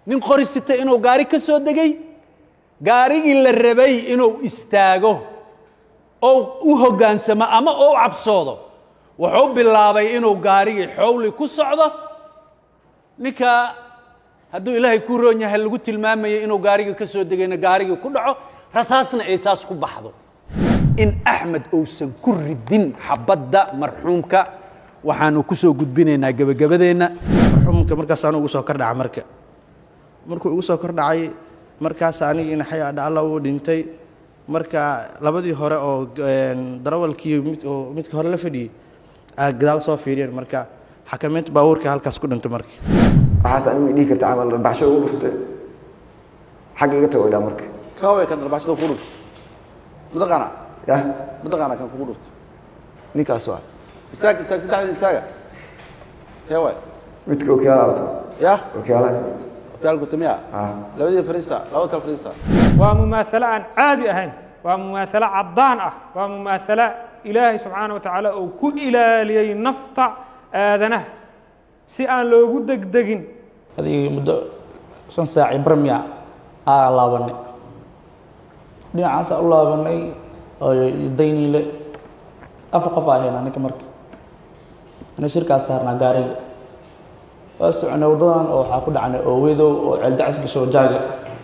nin qori sita inuu gaari ka soo degay gaarigii la rabay inuu istaago oo u hoggaansamo ama oo u cabsoodo wuxuu bilaabay inuu gaarigii xowli ku socdo ninka hadduu ilaahay ku roon yahay lagu tilmaamayay inuu gaarigii ka soo degayna gaarigii ku dhaco rasaasna ay saas ku baxdo in axmed uusan ku ridin xabadda marxuumka waxaanu ku soo gudbinaynaa gebagabadeenna marxuumka markaasaan ugu soo kordhaca marka markuu igu soo kordhacay markaas anigii naxay adha alla uu dhintay marka labadii hore oo darawalkii mid oo midka hore la fadhiyey aa gadaal soo fiiriyeen marka xakamaynta baabuurka halkaas ku dhintay marka waxaas anima dhihi karta camal baxsho ugu dhuftay xagga iga tago idhaa marka kaway kan dharbaaxshada kugu dhufto mataqaana yah mataqaana kan kugu dhufto ninkaas waa istaag istaag saddexda istaaga kee waay midka okiyaala wato yah okiyaalaha hotelku timiya ah labadii fariista labada kale fariista waa mumaasalo aan caadi ahayn waa mumaasalo caddaan ah waa mumaasalo ilaahay subxaana wa tacaala uu ku ilaaliyey nafta aadanaha si aan loogu degdegin adigii muddo shan saaci barmiya aa laabanay dhinacaasa u laabanay oo dayniile afar qof aa haynaa ninka marka ana shirkaas saarnaa gaariga waa soconay waddadan oo waxaa ku dhacnay oo wedow oo ceeldacis gasho jaaga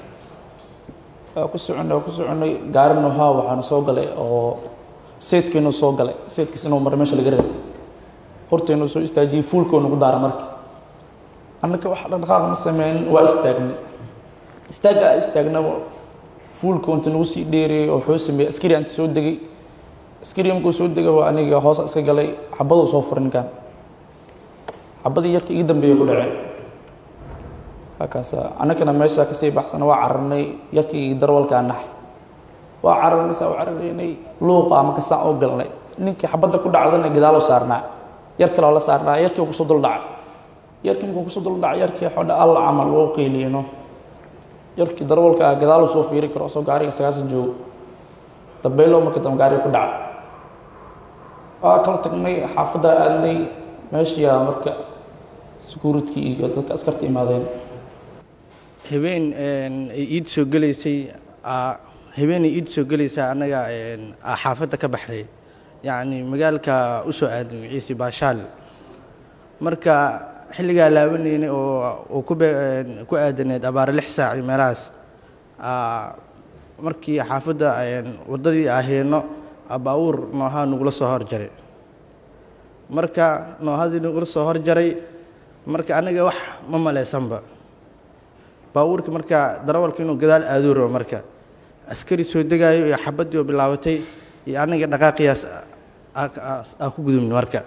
waa ku soconay waa ku soconay gaarina haa waxaanu soo galay oo seedkeenu soo galay seedkiis inuu mar meesha laga rabay horteenu soo istaajiyey fuulkoo nagu daara marka annaka wax dhaqdhaqaaq ma sameyn waa istaagnay istaagga aa istaagnaba fuulka inta nagu sii dheeriyey oo wuxuu sameeyey askari anta soo degay askari markuu soo degay waa aniga hoos iska galay xabaduu soo furay ninkan xabadii yarka iga dambeeyay ku dhaceen halkaasa annakana meesha kasii baxsana waa cararnay yarkii darwalkaa nax waa cararnay saa u cararaynay luuqa ama kasaan oo galnay ninkii xabadda ku dhacdana gadaaloo saarnaa yar kaloo la saarnaa yarkii oo kusoo dul dhacay yarkii markuu kusoo dul dhacay yarkii xodha alla camal loo qeyliyeno yarkii darwalka ah gadaaluu soo fiiri karo soo gaariga sagaashan joogo dambeyloo marka dambe gaariga ku dhacay waa kala tagnay xaafadda aadnay meeshiyaa marka security iyo dadka askarta imaadeen habeen ay iid soo gelaysay habeenay iid soo gelaysaa annaga aa xaafadda ka baxnay yacni magaalka u soo aaday ciise baashaal marka xilligaa laabanaynay oo oo ku be ku aadaneed abaare lix saac iyo meelahaas markii xaafadda waddadii ahayno baabuur noohaa nagula soo horjaray marka noohadii nagula soo horjaray marka anaga wax ma malaysanba baabuurka marka darawalka inuu gadaal aaduu rabo marka askari soo degaayo iyo xabaddii oo bilaabatay iyo anaga dhaqaaqiyaas aa ku gudubnay marka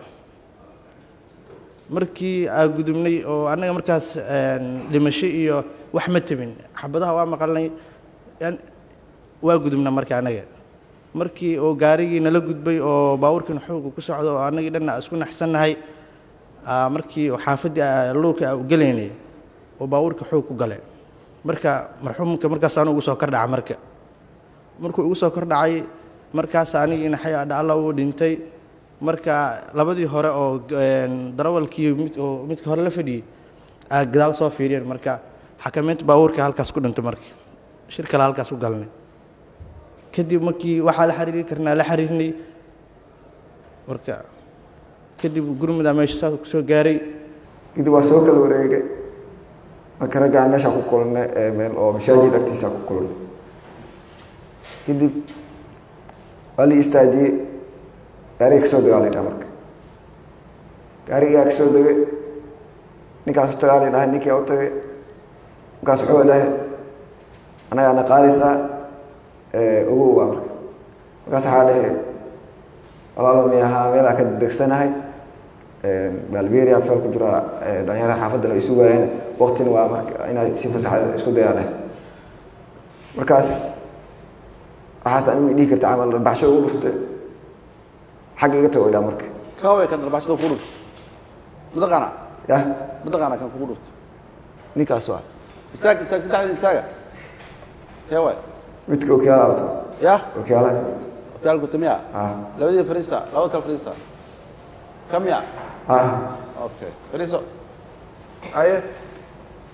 markii aa gudubnay oo annaga markaas dhimasho iyo wax ma tabin xabadaha waa maqalnay waa gudubna marka annaga markii oo gaarigii nala gudbay oo baabuurkiina xooga ku socdo oo annagii dhanna isku naxsannahay markii xaafaddii luuka u gelaynay oo baabuurka xoog ku galay marka marxuumka markaas anu ugu soo kordhaca marka markuu igu soo kordhacay markaas anigii naxay adha alla uu dhintay marka labadii hore oo darawalkii mid oo midka hore la fadhiyey aa gadaal soo fiiriyeen marka xakamaynta baabuurka halkaas ku dhintay marka shir kale halkaas ku galnay kadib markii waxaa la xiriiri karnaa la xiriirnay marka kadib gurmudaa meesha saas ku soo gaaray kadib waa soo kala wareegay marka raggaan meeshaa ku kulannay ee meel oo mashaajid agtiisa ku kulannay kadib waa la istaajiyey gaariga kasoo degaa la dhaha marka gaarigaa kasoo degay ninkaas u tagaa la dhahay ninkii u tagay markaas wuxuu dhahay anagaana qaadaysaa ogow waa marka markaas waxaa dhahay walaalo mi ahaa meelaa ka degsanahay balberia feel ku jira dhalinyara xaafaddana ay sugaayeen waktina waa marka inay si fasaxa isku dayaan markaas waxaas anima dhihi karta camal baxsho ugu dhuftay xagga iga tago idhaa marka kaway kan dharbaaxshada kugu dhufto mataqaana yah mataqaana kan kugu dhufto ninkaas waa istaag istaag saddexda istaaga kee waay midka okiyaala wato yah okiyaalaha hotelku timiya ah labadii fariista labada kale fariista kamiya ah okay fariiso aye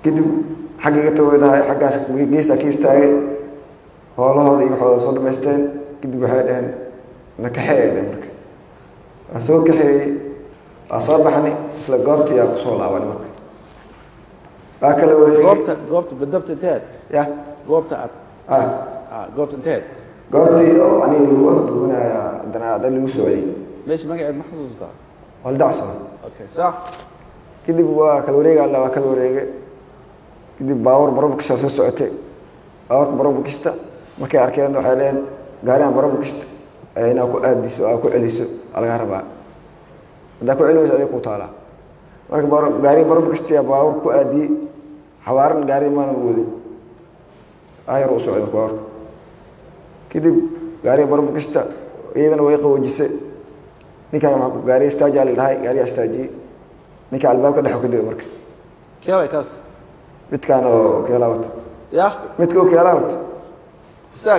kadib xagga iga taweynahay xaggaas geestaa ka istaagay hoolahooda iyo waxooda soo dhamaysteen kadib waxay dhaheen na kaxeey dhehen marka waa soo kaxeeyey waa soo baxnay isla goobtii aa kusoo laabanay marka waa kala wareegay goobta goobta badabta inteed ya goobta aad ah ah, goobta inteed goobtii oo aniga lagu afduwanaya haddana hadda lagu soo celiyey meesha magaceed ma xasuustaa waldacso okay sax kadib waa kala wareega alla waa kala wareege kadib baawur barobukista soo socotay baaburka barobukista markay arkeen waxay dheheen gaarigan barobukista inaa ku aadiso aa ku celiso aa lagaa rabaa haddaa ku celi weyso adiga kuu taalaa marka baar- gaariga barobukista baawur ku aadiyey xawaaran gaari maanan wadin ayar u socda baawurka kadib gaariga barobukista iyadana way qaboojisay ninkaan maa gaariga istaajaa la dhahay gaariga istaajiyey ninka albaabka dhex ka dega marka keeway kaas midkaan oo keelaa wata ya midka oo keelaa wata istaag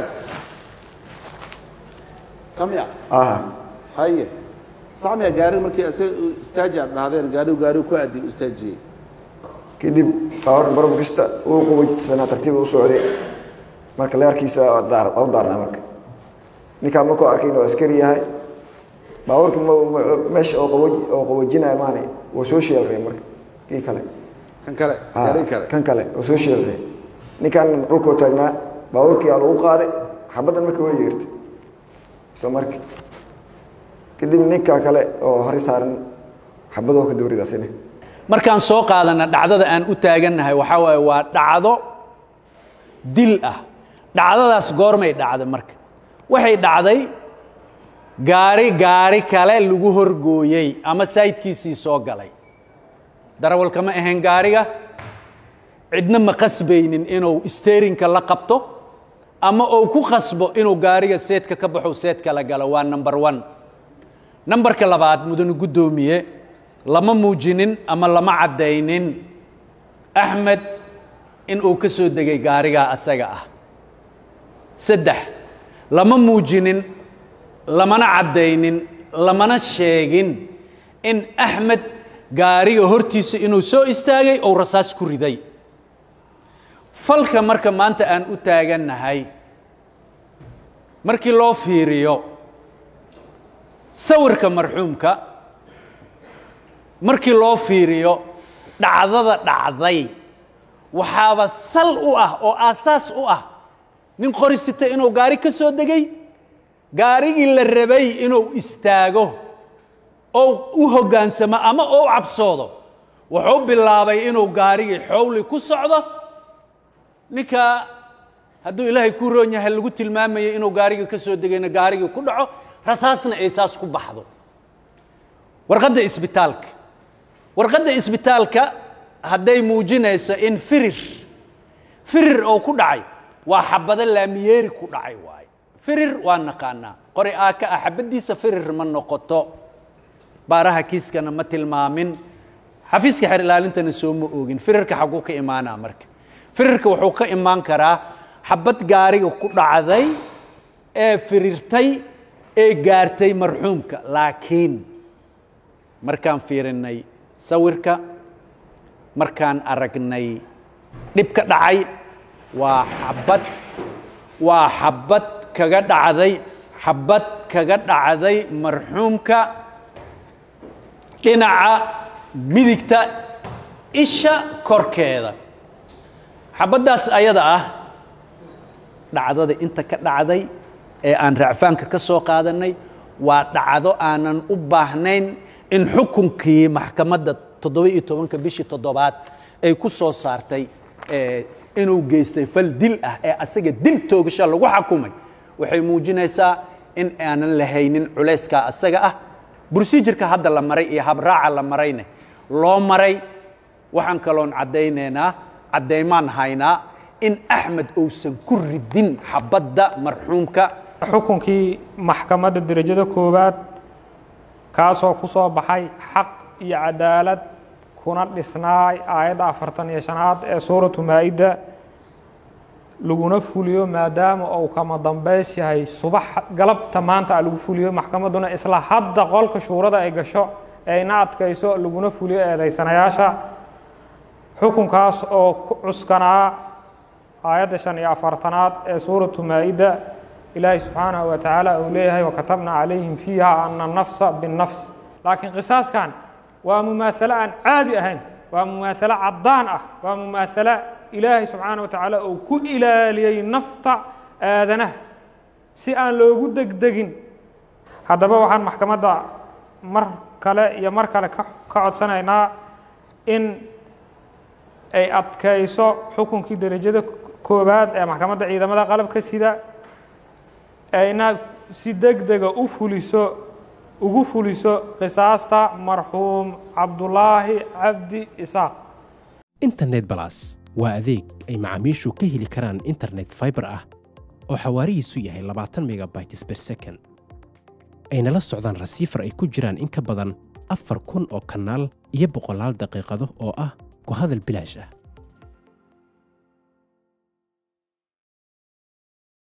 kamya aha haye sax miya gaariga markii isaga istaaji aad dhahdeen gaarigu gaarigu ku aadi u istaajiyey kadib baawarka barobukista uu qaboojisana tartiiba u socday marka leerkiisa daar u daarnaa marka ninkaan markuu arkay inuu askari yahay baawarka ma- ma- meesha oo qabooji oo qaboojinaya maane waa soo sheelray marka kii kale kan kale Ha, gaariga kale kan kale oo soo sheelray ninkaan dhulkoo taagnaa baawarkii aa lagu qaaday xabaddan marka way yeertay isla markii kadib ninka kale oo hore saaran xabadoo ka dowridaasine markaan soo qaadana dhacdada aan u taagannahay waxaa waaye waa dhacdo dil ah dhacdadaas goormay dhacday marka waxay dhacday gaari gaari kale lagu horgooyey ama saydkiisii soo galay darawalka ma ahayn gaariga cidna ma qasbaynin inuu steerinka la qabto ama uu ku qasbo inuu gaariga seedka ka baxo seedka la galo waa number one nambarka labaad mudane guddoomiye lama muujinin ama lama caddaynin axmed in uu ka soo degay gaarigaa asaga ah saddex lama muujinin lamana caddaynin lamana sheegin in axmed gaariga hortiisa inuu soo istaagay ou rasaas ku riday falka marka maanta aan u taagannahay markii loo fiiriyo sawirka marxuumka markii loo fiiriyo dhacdada dhacday waxaaba sal u ah oo aasaas u ah nin qori sita inuu gaari ka soo degay gaarigii la rabay inuu istaago oo u hoggaansamo ama oo u cabsoodo wuxuu bilaabay inuu gaarigii xowli ku socdo ninka hadduu ilaahay ku roon yahay lagu tilmaamayo inuu gaariga ka soo degayna gaarigii ku dhaco rasaasna ay saas ku baxdo warqadda isbitaalka warqadda isbitaalka hadday muujinayso in firir firir oo ku dhacay waa xabado laamiyeeri ku dhacay waaye firir waa naqaanaa qori aaka ah xabaddiisa firir ma noqoto baaraha kiiskana ma tilmaamin xafiiska xer ilaalintana soo ma oogin firirka xaguu ka imaanaa marka firirka wuxuu ka imaan karaa xabad gaariga ku dhacday ee firirtay ee gaartay marxuumka laakiin markaan fiirinnay sawirka markaan aragnay dhib ka dhacay waa xabad waa xabad kaga dhacday xabad kaga dhacday marxuumka dhinaca midigta isha korkeeda xabaddaas ayada ah dhacdada inta ka dhacday ee aan racfaanka ka soo qaadannay waa dhacdo aanan u baahnayn in xukunkii maxkamadda toddoba iyo tobanka bishii toddobaad ay ku soo saartay inuu geystay fal dil ah ee asaga dil toogasha lagu xakumay waxay muujinaysaa in aanan lahaynin culayskaa asaga ah brosijirka hadda la maray iyo habraaca la marayne loo maray waxaan kaloon caddaynaynaa caddaymaan haynaa in axmed uusan ku ridin xabadda marxuumka xukunkii maxkamadda derajada koowaad kaasoo ku soo baxay xaq iyo cadaalad kuna dhisnaay aayadda afartan iyo shanaad ee suuratu maa-ida laguna fuliyo maadaama uu kama dambays yahay subax galabta maanta a lagu fuliyo maxkamadduna isla hadda qolka shuurada ay gasho ayna adkayso laguna fuliyo eedaysanayaasha xukunkaas oo ku cuskanaa aayadda shan iyo afartanaad ee suuratu maa-ida ilaahay subxaanahu wa tacaala uu leeyahay wakatabna calayhim fiiha ana nafsa binnafs laakiin qisaaskan waa mumaasalo aan caadi ahayn waa mumaasalo caddaan ah waa mumaasalo ilaahay subxaana wa tacaala uu ku ilaaliyey nafta aadanaha si aan loogu degdegin haddaba waxaan maxkamadda mar kale iyo mar kale ka ka codsanaynaa in ay adkayso xukunkii derajada koowaad ee maxkamadda ciidamada qalabka sida ayna si deg dega u fuliso ugu fuliso qisaasta marxuum cabdulaahi cabdi isaaq internet balas waa adeeg ay macaamiishu ka heli karaan internet fiber ah oo xawaarihiisu yahay labaatan megabytes per second ayna la socdaan rasiifar ay ku jiraan in ka badan afar kun oo kanaal iyo boqolaal daqiiqado oo ah ku hadal bilaash ah